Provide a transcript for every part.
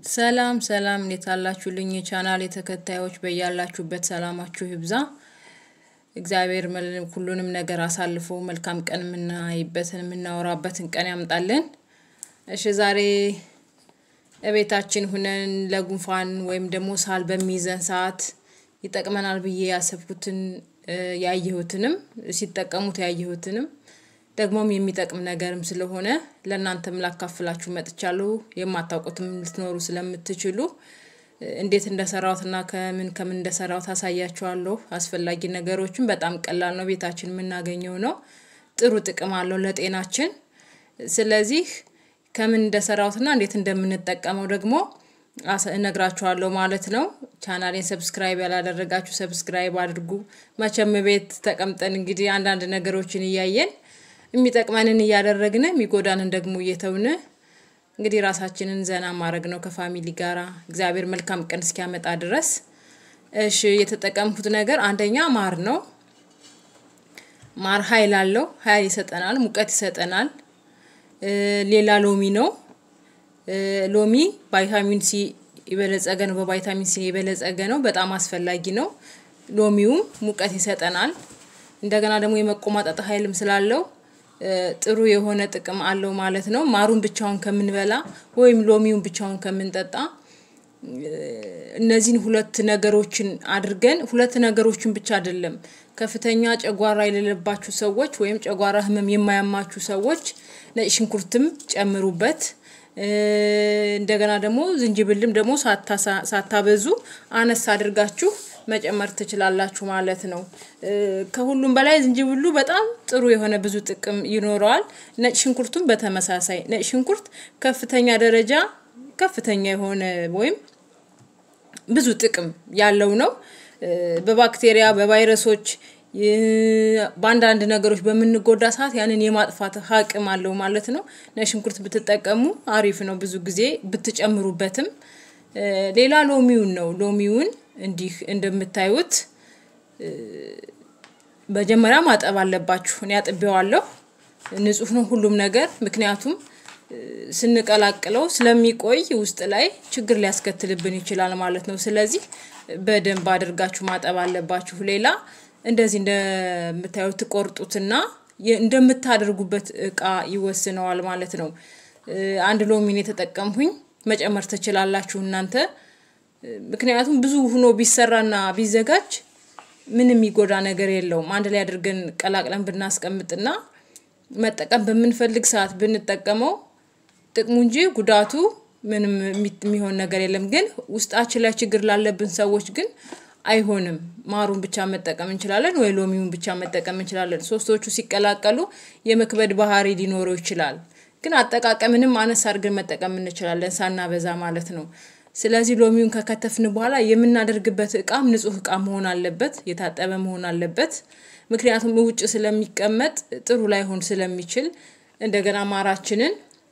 ሰላም ሰላም እንዴት አላችሁልኝ? የቻናል ተከታዮች በያላችሁበት ሰላማችሁ ይብዛ። እግዚአብሔር መል- ሁሉንም ነገር አሳልፎ መልካም ቀን የምናይበትን የምናወራበትን ቀን ያምጣልን። እሺ ዛሬ እቤታችን ሁነን ለጉንፋን ወይም ደግሞ ሳል በሚይዘን ሰዓት ይጠቅመናል ብዬ ያሰብኩትን እ፣ ያየሁትንም ሲጠቀሙት ያየሁትንም ደግሞም የሚጠቅም ነገርም ስለሆነ ለእናንተም ላካፍላችሁ መጥቻለሁ። የማታውቁትም ልትኖሩ ስለምትችሉ እ፣ እንዴት እንደሰራሁትና ከምን ከምን እንደሰራሁት አሳያችኋለሁ። አስፈላጊ ነገሮችን በጣም ቀላል ነው፣ ቤታችን የምናገኘው ነው። ጥሩ ጥቅም አለው ለጤናችን። ስለዚህ ከምን እንደሰራሁትና እንዴት እንደምንጠቀመው ደግሞ አስ- እነግራችኋለሁ ማለት ነው። ቻናሌን ሰብስክራይብ ያላደረጋችሁ ሰብስክራይብ አድርጉ። መቼም ቤት ተቀምጠን እንግዲህ አንዳንድ ነገሮችን እያየን የሚጠቅመንን እያደረግን የሚጎዳንን ደግሞ እየተውን እንግዲህ ራሳችንን ዘና ማድረግ ነው ከፋሚሊ ጋራ እግዚአብሔር መልካም ቀን እስኪያመጣ ድረስ። እሺ የተጠቀምኩት ነገር አንደኛ ማር ነው። ማር ኃይል አለው፣ ኃይል ይሰጠናል፣ ሙቀት ይሰጠናል። እ፣ ሌላ ሎሚ ነው። እ፣ ሎሚ ቫይታሚን ሲ የበለጸገ ነው። በቫይታሚን ሲ የበለጸገ ነው። በጣም አስፈላጊ ነው። ሎሚውም ሙቀት ይሰጠናል። እንደገና ደግሞ የመቆማጠጥ ኃይልም ስላለው እ፣ ጥሩ የሆነ ጥቅም አለው ማለት ነው። ማሩን ብቻውን ከምንበላ ወይም ሎሚውን ብቻውን ከምንጠጣ እነዚህን ሁለት ነገሮችን አድርገን ሁለት ነገሮችን ብቻ አይደለም ከፍተኛ ጨጓራ የሌለባችሁ ሰዎች ወይም ጨጓራ ህመም የማያማችሁ ሰዎች ነጭ ሽንኩርትም ጨምሩበት። እ፣ እንደገና ደግሞ ዝንጅብልም ደግሞ ሳታሳ- ሳታበዙ አነስ አድርጋችሁ መጨመር ትችላላችሁ ማለት ነው። እ፣ ከሁሉም በላይ ዝንጅብሉ በጣም ጥሩ የሆነ ብዙ ጥቅም ይኖረዋል። ነጭ ሽንኩርቱም በተመሳሳይ ነጭ ሽንኩርት ከፍተኛ ደረጃ ከፍተኛ የሆነ ወይም ብዙ ጥቅም ያለው ነው። እ፣ በባክቴሪያ በቫይረሶች ይ፣ በአንዳንድ ነገሮች በምንጎዳ ሰዓት ያንን የማጥፋት አቅም አለው ማለት ነው። ነጭ ሽንኩርት ብትጠቀሙ አሪፍ ነው። ብዙ ጊዜ ብትጨምሩበትም እ፣ ሌላ ሎሚውን ነው። ሎሚውን እንዲህ እንደምታዩት መጀመሪያ ማጠብ አለባችሁ። እኔ አጥቤዋለሁ። ንጹህ ነው ሁሉም ነገር ምክንያቱም እ፣ ስንቀላቅለው ስለሚቆይ ውስጥ ላይ ችግር ሊያስከትልብን ይችላል ማለት ነው። ስለዚህ በደንብ አድርጋችሁ ማጠብ አለባችሁ። ሌላ እንደዚህ እንደምታዩት ትቆርጡትና የ- እንደምታደርጉበት እቃ ይወስነዋል ማለት ነው። እ፣ አንድ ሎሚን የተጠቀምሁኝ መጨመር ትችላላችሁ እናንተ ምክንያቱም ብዙ ሆኖ ቢሰራና ቢዘጋጅ ምንም የሚጎዳ ነገር የለውም። አንድ ላይ አድርገን ቀላቅለን ብናስቀምጥና መጠቀም በምንፈልግ ሰዓት ብንጠቀመው ጥቅሙ እንጂ ጉዳቱ ምንም የሚ- የሚሆን ነገር የለም። ግን ውስጣችን ላይ ችግር ላለብን ሰዎች ግን አይሆንም። ማሩን ብቻ መጠቀም እንችላለን ወይ ሎሚውን ብቻ መጠቀም እንችላለን። ሶስቶቹ ሲቀላቀሉ የመክበድ ባህሪ ሊኖረው ይችላል። ግን አጠቃቀምንም አነስ አድርገን መጠቀም እንችላለን ሳናበዛ ማለት ነው። ስለዚህ ሎሚውን ከከተፍን በኋላ የምናደርግበት እቃም ንጹህ እቃ መሆን አለበት፣ የታጠበ መሆን አለበት። ምክንያቱም ውጭ ስለሚቀመጥ ጥሩ ላይሆን ስለሚችል እንደገና ማራችንን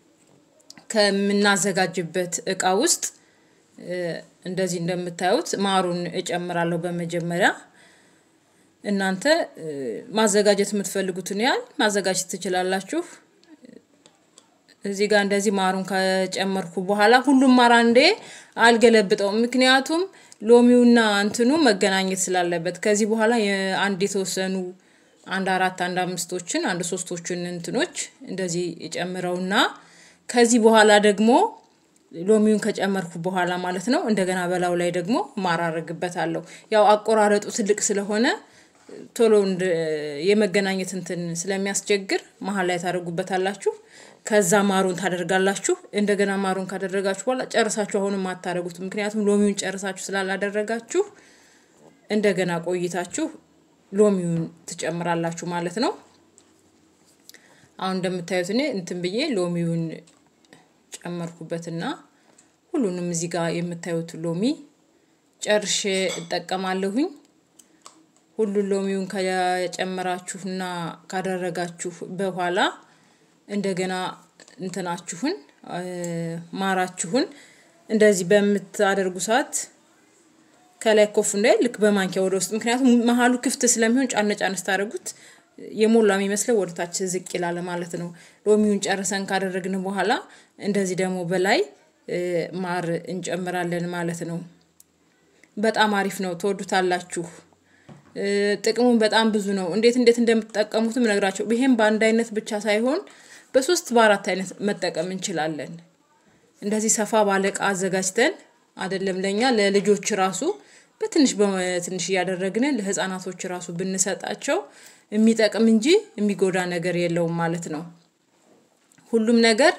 ከምናዘጋጅበት እቃ ውስጥ እ፣ እንደዚህ እንደምታዩት ማሩን እጨምራለሁ በመጀመሪያ እናንተ እ፣ ማዘጋጀት የምትፈልጉትን ያህል ማዘጋጀት ትችላላችሁ። እዚህ ጋር እንደዚህ ማሩን ከጨመርኩ በኋላ ሁሉም ማር አንዴ አልገለብጠውም። ምክንያቱም ሎሚውና እንትኑ መገናኘት ስላለበት ከዚህ በኋላ የአንድ የተወሰኑ አንድ አራት አንድ አምስቶችን አንድ ሶስቶችን እንትኖች እንደዚህ ጨምረውና ከዚህ በኋላ ደግሞ ሎሚውን ከጨመርኩ በኋላ ማለት ነው እንደገና በላዩ ላይ ደግሞ ማር አደርግበታለሁ። ያው አቆራረጡ ትልቅ ስለሆነ ቶሎ እንደ የመገናኘት እንትን ስለሚያስቸግር መሀል ላይ ታደርጉበታላችሁ። ከዛ ማሩን ታደርጋላችሁ። እንደገና ማሩን ካደረጋችሁ በኋላ ጨርሳችሁ አሁንም አታደርጉት። ምክንያቱም ሎሚውን ጨርሳችሁ ስላላደረጋችሁ እንደገና ቆይታችሁ ሎሚውን ትጨምራላችሁ ማለት ነው። አሁን እንደምታዩት እኔ እንትን ብዬ ሎሚውን ጨመርኩበትና ሁሉንም እዚህ ጋር የምታዩት ሎሚ ጨርሼ እጠቀማለሁኝ። ሁሉን ሎሚውን ከጨመራችሁና ካደረጋችሁ በኋላ እንደገና እንትናችሁን እ፣ ማራችሁን እንደዚህ በምታደርጉ ሰዓት ከላይ ኮፍ እንዳይል ልክ በማንኪያ ወደ ውስጥ ምክንያቱም መሀሉ ክፍት ስለሚሆን ጫነ ጫነ ስታደርጉት የሞላ የሚመስለው ወደ ታች ዝቅ ይላል ማለት ነው። ሎሚውን ጨርሰን ካደረግን በኋላ እንደዚህ ደግሞ በላይ ማር እንጨምራለን ማለት ነው። በጣም አሪፍ ነው ትወዱታላችሁ። ጥቅሙን በጣም ብዙ ነው እንዴት እንዴት እንደምትጠቀሙትም እነግራችሁ ይሄም በአንድ አይነት ብቻ ሳይሆን በሶስት በአራት አይነት መጠቀም እንችላለን። እንደዚህ ሰፋ ባለ እቃ አዘጋጅተን አይደለም ለእኛ ለልጆች ራሱ በትንሽ በትንሽ እያደረግን ለህፃናቶች ራሱ ብንሰጣቸው የሚጠቅም እንጂ የሚጎዳ ነገር የለውም ማለት ነው። ሁሉም ነገር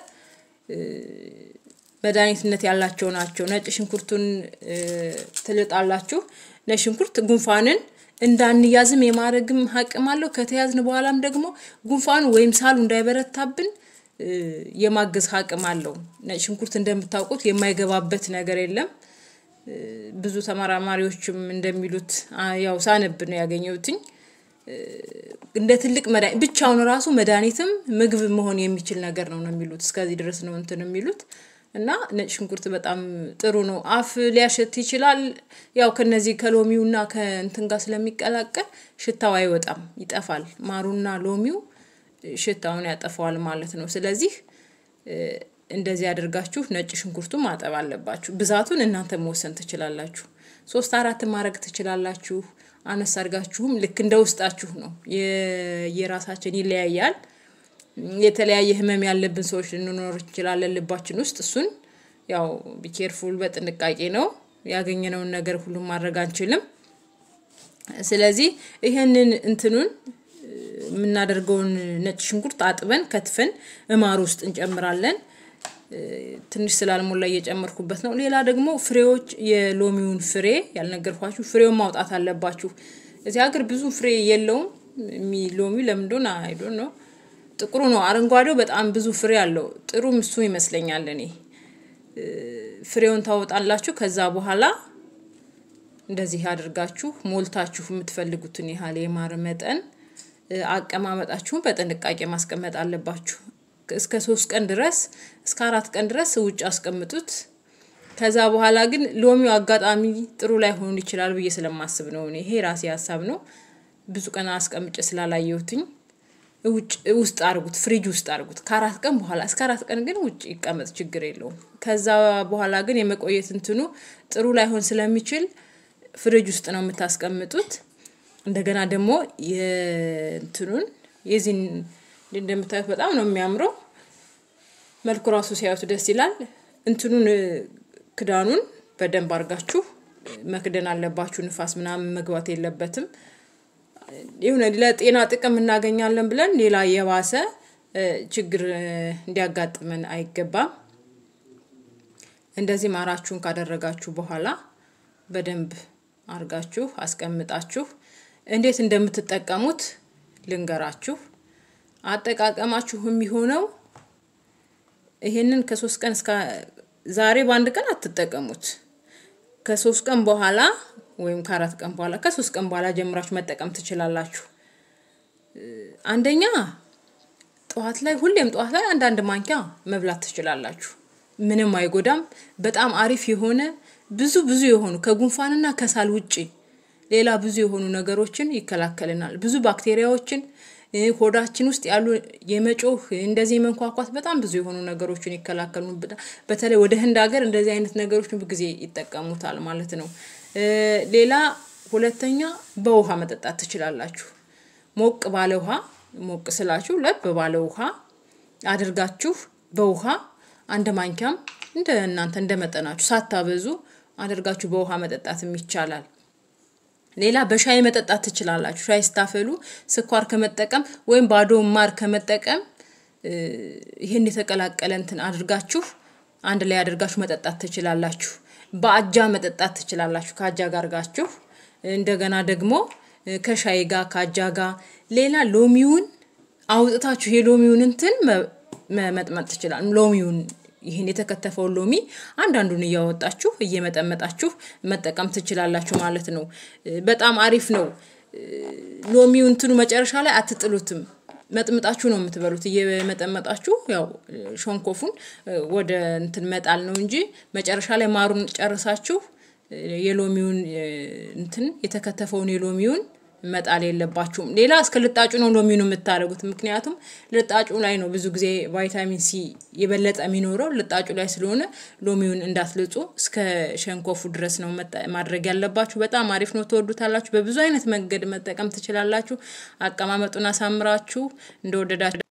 መድኃኒትነት ያላቸው ናቸው። ነጭ ሽንኩርቱን ትልጣላችሁ ነጭ ሽንኩርት ጉንፋንን እንዳንያዝም የማድረግም አቅም አለው ከተያዝን በኋላም ደግሞ ጉንፋኑ ወይም ሳሉ እንዳይበረታብን የማገዝ አቅም አለው። ነጭ ሽንኩርት እንደምታውቁት የማይገባበት ነገር የለም። ብዙ ተመራማሪዎችም እንደሚሉት ያው ሳነብ ነው ያገኘሁትኝ። እንደ ትልቅ መድሃኒት ብቻውን ራሱ መድሃኒትም ምግብ መሆን የሚችል ነገር ነው ነው የሚሉት እስከዚህ ድረስ ነው እንትን የሚሉት እና ነጭ ሽንኩርት በጣም ጥሩ ነው። አፍ ሊያሸት ይችላል ያው ከነዚህ ከሎሚውና ከእንትን ጋር ስለሚቀላቀል ሽታው አይወጣም ይጠፋል ማሩና ሎሚው ሽታውን ያጠፋዋል ማለት ነው። ስለዚህ እንደዚህ አድርጋችሁ ነጭ ሽንኩርቱን ማጠብ አለባችሁ ብዛቱን እናንተ መወሰን ትችላላችሁ። ሶስት አራትም ማድረግ ትችላላችሁ አነስ አድርጋችሁም ልክ እንደ ውስጣችሁ ነው የራሳችን ይለያያል። የተለያየ ህመም ያለብን ሰዎች ልንኖር እንችላለን ልባችን ውስጥ እሱን ያው ቢኬርፉል በጥንቃቄ ነው ያገኘነውን ነገር ሁሉም ማድረግ አንችልም። ስለዚህ ይሄንን እንትኑን የምናደርገውን ነጭ ሽንኩርት አጥበን ከትፈን እማር ውስጥ እንጨምራለን። ትንሽ ስላልሞላ እየጨመርኩበት ነው ሌላ ደግሞ ፍሬዎች የሎሚውን ፍሬ ያልነገርኳችሁ ፍሬውን ማውጣት አለባችሁ። እዚህ ሀገር ብዙ ፍሬ የለውም ሎሚ ለምን እንደሆነ አይ ዶንት ኖ ጥቁሩ ነው አረንጓዴው በጣም ብዙ ፍሬ አለው ጥሩም እሱ ይመስለኛል እኔ ፍሬውን ታወጣላችሁ ከዛ በኋላ እንደዚህ አድርጋችሁ ሞልታችሁ የምትፈልጉትን ያህል የማር መጠን አቀማመጣችሁን በጥንቃቄ ማስቀመጥ አለባችሁ። እስከ ሶስት ቀን ድረስ እስከ አራት ቀን ድረስ ውጭ አስቀምጡት። ከዛ በኋላ ግን ሎሚው አጋጣሚ ጥሩ ላይሆን ይችላል ብዬ ስለማስብ ነው እኔ ይሄ ራሴ ሀሳብ ነው። ብዙ ቀን አስቀምጬ ስላላየሁትኝ ውጭ ውስጥ አድርጉት ፍሪጅ ውስጥ አድርጉት ከአራት ቀን በኋላ እስከ አራት ቀን ግን ውጭ ይቀመጥ ችግር የለውም። ከዛ በኋላ ግን የመቆየት እንትኑ ጥሩ ላይሆን ስለሚችል ፍሪጅ ውስጥ ነው የምታስቀምጡት። እንደገና ደግሞ የእንትኑን የዚህን እንደምታዩት በጣም ነው የሚያምረው። መልኩ ራሱ ሲያዩት ደስ ይላል። እንትኑን ክዳኑን በደንብ አድርጋችሁ መክደን አለባችሁ ንፋስ ምናምን መግባት የለበትም። የሆነ ለጤና ጥቅም እናገኛለን ብለን ሌላ የባሰ ችግር እንዲያጋጥመን አይገባም። እንደዚህ ማራችሁን ካደረጋችሁ በኋላ በደንብ አድርጋችሁ አስቀምጣችሁ እንዴት እንደምትጠቀሙት ልንገራችሁ። አጠቃቀማችሁ የሚሆነው ይሄንን ከሶስት ቀን እስከ ዛሬ በአንድ ቀን አትጠቀሙት። ከሶስት ቀን በኋላ ወይም ከአራት ቀን በኋላ ከሶስት ቀን በኋላ ጀምራችሁ መጠቀም ትችላላችሁ። አንደኛ ጠዋት ላይ ሁሌም ጠዋት ላይ አንዳንድ ማንኪያ መብላት ትችላላችሁ። ምንም አይጎዳም በጣም አሪፍ የሆነ ብዙ ብዙ የሆኑ ከጉንፋንና ከሳል ውጪ ሌላ ብዙ የሆኑ ነገሮችን ይከላከልናል ብዙ ባክቴሪያዎችን ሆዳችን ውስጥ ያሉ የመጮህ እንደዚህ የመንኳኳት በጣም ብዙ የሆኑ ነገሮችን ይከላከሉብናል በተለይ ወደ ህንድ ሀገር እንደዚህ አይነት ነገሮችን ብዙ ጊዜ ይጠቀሙታል ማለት ነው። ሌላ ሁለተኛ በውሃ መጠጣት ትችላላችሁ። ሞቅ ባለ ውሃ ሞቅ ስላችሁ ለብ ባለ ውሃ አድርጋችሁ በውሃ አንድ ማንኪያም እንደ እናንተ እንደመጠናችሁ ሳታበዙ አድርጋችሁ በውሃ መጠጣትም ይቻላል። ሌላ በሻይ መጠጣት ትችላላችሁ ሻይ ስታፈሉ ስኳር ከመጠቀም ወይም ባዶውን ማር ከመጠቀም ይሄን የተቀላቀለ እንትን አድርጋችሁ አንድ ላይ አድርጋችሁ መጠጣት ትችላላችሁ። በአጃ መጠጣት ትችላላችሁ ከአጃ ጋር አድርጋችሁ እንደገና ደግሞ ከሻይ ጋር ከአጃ ጋር ሌላ ሎሚውን አውጥታችሁ የሎሚውን እንትን መመጥመጥ ትችላል ሎሚውን ይሄን የተከተፈውን ሎሚ አንዳንዱን እያወጣችሁ እየመጠመጣችሁ መጠቀም ትችላላችሁ ማለት ነው። በጣም አሪፍ ነው። ሎሚው እንትኑ መጨረሻ ላይ አትጥሉትም መጥምጣችሁ ነው የምትበሉት እየመጠመጣችሁ ያው ሾንኮፉን ወደ እንትን መጣል ነው እንጂ መጨረሻ ላይ ማሩን ጨርሳችሁ የሎሚውን እንትን የተከተፈውን የሎሚውን መጣል የለባችሁም። ሌላ እስከ ልጣጩ ነው ሎሚኑ የምታደርጉት። ምክንያቱም ልጣጩ ላይ ነው ብዙ ጊዜ ቫይታሚን ሲ የበለጠ የሚኖረው ልጣጩ ላይ ስለሆነ ሎሚውን እንዳትልጹ እስከ ሸንኮፉ ድረስ ነው ማድረግ ያለባችሁ። በጣም አሪፍ ነው፣ ትወዱታላችሁ። በብዙ አይነት መንገድ መጠቀም ትችላላችሁ። አቀማመጡን አሳምራችሁ እንደወደዳችሁ